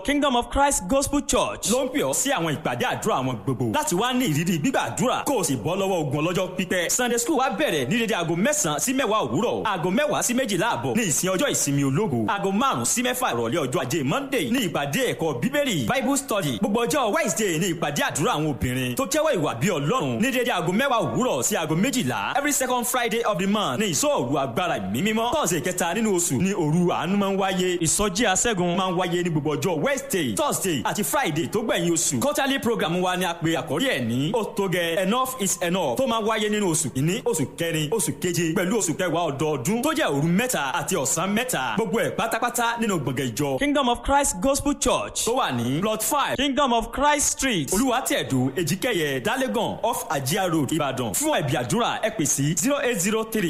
Kingdom of Christ Gospel Church ló ń pè ọ́ sí àwọn ìpàdé àdúrà wọn gbogbo láti wá ní ìrírí gbígbàdúrà kó o sì bọ́ lọ́wọ́ ogun ọlọ́jọ́ pípẹ́ Sunday school wa bẹ̀rẹ̀ ní dédé aago mẹ́sàn-án sí mẹ́wàá òwúrọ̀ aago mẹ́wàá sí méjìlá àbọ̀ ní ìsìn ọjọ́ ìsinmi ológo aago márùn-ún sí mẹ́fà ìrọ̀lẹ́ ọjọ́ ajé Monday ní ìpàdé ẹ̀kọ́ bíbélì Bible study gbogbo ọjọ́ Wednesday ní ìpàdé àdúrà àwọn obìnrin tó jẹ́wọ́ ìwà bí Ọlọ́run ní dédé aago mẹ́wàá òwúrọ̀ sí aago méjìlá every second Friday of the month ní ìsọ̀rù agbára ìmímímọ́ tọ́sẹ̀ kẹta nínú oṣù ní òru àánú máa ń wáyé ìsọjí aṣẹ́gun máa ń wáyé ní gbogbo ọjọ́ Wednesday Thursday àti Friday tó gbẹ̀yìn oṣù quarterly program wa ni a pè àkórí ẹ̀ ní ó tó gẹ enough is enough tó máa wáyé nínú oṣù kìíní oṣù kẹrin oṣù keje pẹ̀lú oṣù kẹwàá ọdọọdún tó jẹ́ òru mẹ́ta àti ọ̀sán mẹ́ta gbogbo ẹ̀ pátápátá nínú gbọ̀ngàn ìjọ Kingdom of Christ Gospel Church tó wà ní plot five Kingdom of Christ Street olùwàtẹ̀dù èjìkẹyẹ dálẹ́gàn off Ajia road Ìbàdàn fún ẹ̀bí àdúrà ẹ pè sí zero eight zero three